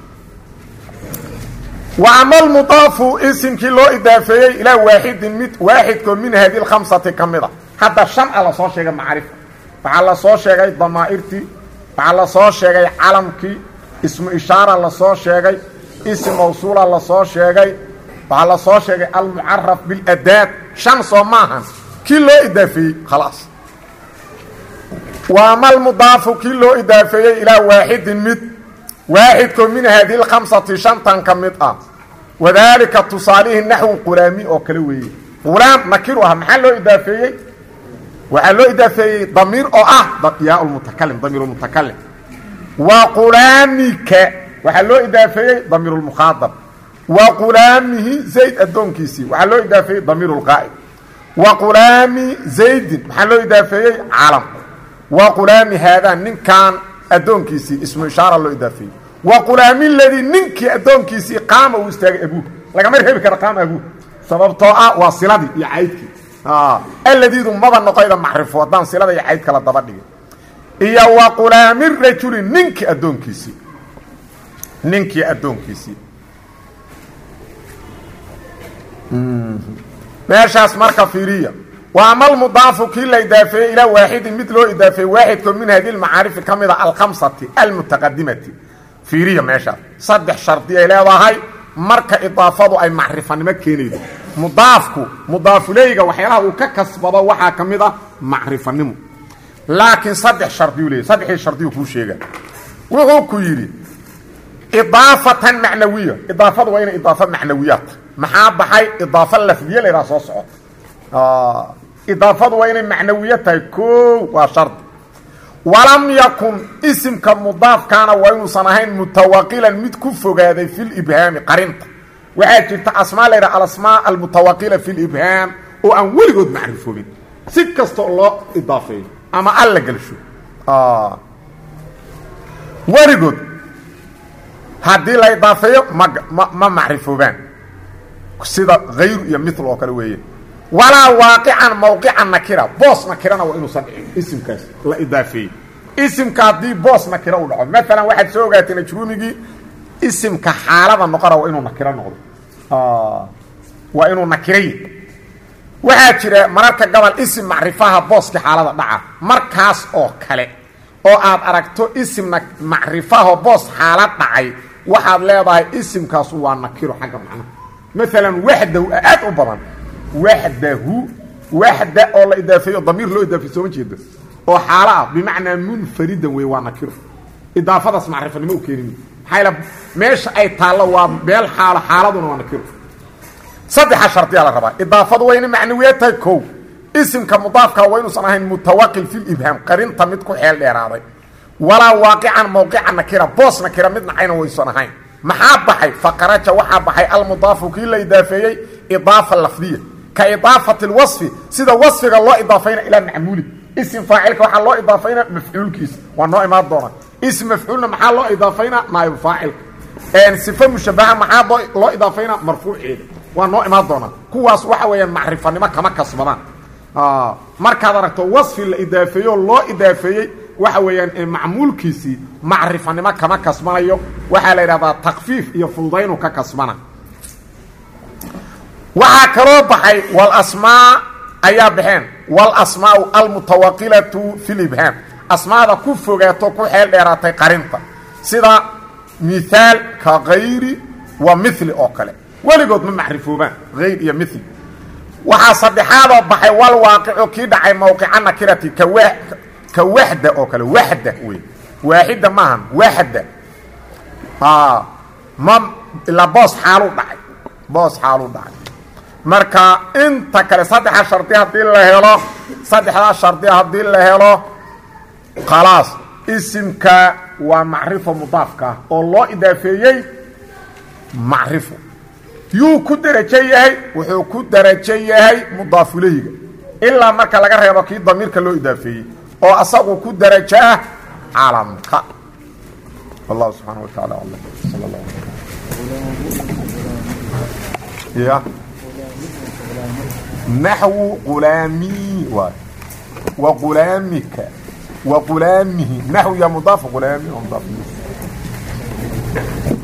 wa ama almudaafu isimkii loo idaafeeyey ilaa waaxidin mid waaxidkoo min hadi lkhamsati ka mid a hadda shan a la soo sheegay macrifa waxaa la soo sheegay damaa'irtii waxaa la soo sheegay calamkii ismu ishaara la soo sheegay isim mawsuula la soo sheegay waxaa la soo sheegay almucaraf biladaad shan soo maahan kii loo idaafeeyey khalaas waa malmudaafu kii loo idaafeeyey ilaa waaxidin mid waaxidkoo min haadihi lkhamsati shantan ka mid ah wadaalika tusaalihii naxwu qulaami oo kale weeye qulaam nakiru ah maxaa loo idaafeeyey waxaa loo idaafeeyey damiir oo ah yaa mutakalim damiir mutakalim wa qulaamika waxaa loo idaafeeyey damiir lmukhaadab wa qulaamihi zayd addoonkiisii waxaa loo idaafeeyey damiir lqaa'id wa qulaami zaydin maxaa loo idaafeeyey calam wa qulaami haadaa ninkan addoonkiisii ismu ishaara loo idaafeeyey wa qulaami ladii ninkii addoonkiisii qaama uu istaagay abuuh lagama reebi kara qaama abuuh sababtoo ah waa siladii iyo caydkii alladiidu maba noqoyda macrifo haddaan silada iyo caydka la daba dhigin iyo wa qulaami rajuli ninkii addoonkiisii ninkii addoonkiisii meeshaas marka fiiriya wa ama almudaafu kii la idaafeeyey ilaa waaxidin mid loo idaafeeyey waaxidkoo min hadi lmacaarifi ka mid a alkhamsati almutaqadimati fiiriya meeshaas saddex shardi ay leedahay marka idaafadu ay macrifanimo keenaydo mudaafku mudaafuleyga waxyaalaha uu ka kasbado waxaa ka mid ah macrifanimo laakiin saddex shardiyu leeyay saddexdii shardiyu kuu sheega wuxuu ku yidhi idaafatan macnawiya idaafadu waa inay idaafo macnawiyaad maxaa baxay idaafo lafdiye la yidhaha soo socota idaafadu waa inay macnawiya tahay koo waa shardi walam yakun isimka mudaafkaana waa inuusan ahayn mutawaqilan mid ku fogaaday fi libhaami qarinta waxaa jirta asmaa la yidhaha alasmaa almutawaqila fi libhaam oo aan weligood macrifoobin si kastoo loo idaafeeyo ama alla gelsho weligood haddii la idaafeeyo ma ma ma macrifoobaan sida hayru iyo mil oo kale weeye walaa waaqican mawqican nakira boos nakirana waa inuusan dhicin isimkaas la idaafeeyey isimka haddii boos nakira u dhaco maalan waxaad soo ogaatay najruumigii isimka xaalada noqona waa inuu nakiro noqdo waa inuu nakiray waxaa jira mararka gobol isim macrifaha booskii xaalada dhaca markaas oo kale oo aad aragto isim macrifaho boos xaalad dhacay waxaad leedahay isimkaasu waa nakiro xagga macnaha maalan waxdahu aad u badan waxdahu waxda oo la idaafeeyo damiir loo idaafey sooma jeedo oo xaalo ah bimacnaa munfaridan wey waa nakiro idaafadaas macrifanimo u keenimi maxaa yl meesha ay taallo waa meel xaalo xaaladuna waa nakiro saddexa shardiyaa la rabaa idaafadu waa inay macnawiya tahay kow isimka mudaafka waa inuusan ahayn mutawaqil fi libhaam qarinta mid ku xeel dheeraaday walaa waaqican mawqica nakira boos nakira mid nacayna waysan ahayn maxaa baxay faqaraja waxaa baxay almudaafu kii la idaafeeyey idaafa lafdiya ka idaafati lwasfi sida wasfiga loo idaafayna ilaa macmuuli isim faacilka waxaa loo idaafayna mafcuulkiisa waa noo imaan doona ism mafcuulna maxaa loo idaafayna naaib faacilka sife mushabaha maxaa loo idaafayna marfuuceeda waa noo imaan doonaa kuwaas waxa weeyaan macrifanimo kama kasbadaan markaad aragto wasfi la idaafeeyo loo idaafeeyey waxa weeyaan macmuulkiisii macrifanimo kama kasbanayo waxaa la yidhahdaa takfiif iyo fududaynu ka kasbana waxaa kaloo baxay walasmaa ayaa baxeen walasmaau almutawaqilatu fi libhaam asmaada ku fogaato ku xeel dheeraatay qarinta sida mihaal ka kayri wa mili oo kale weligood ma macrifoobaan hayr iyo mil waxaa saddexaadoo baxay wal waaqicu kii dhacay mawqica nakirati ka wa ka waxda oo kale waxda wey waaxida maahan waxda ma ilaa boos xaaluu dhacay boos xaaluu dhacay marka inta kale saddexa shardi haddii la helo saddexdaa shardi haddii la helo khalaas isimka waa macrifo mudaafka ah oo loo idaafeeyey macrifo yuu ku derajo yahay wuxuu ku derajo yahay mudaafuleyga ilaa marka laga reebo kii damiirka loo idaafeeyey oo asagu ku derajo ah calamka wallahu subxaana wa taala alam sal la ya naxwu qulaami waay wa qulaamika wa qulaamihi naxw ya mudaaf qulaami wa mudaaf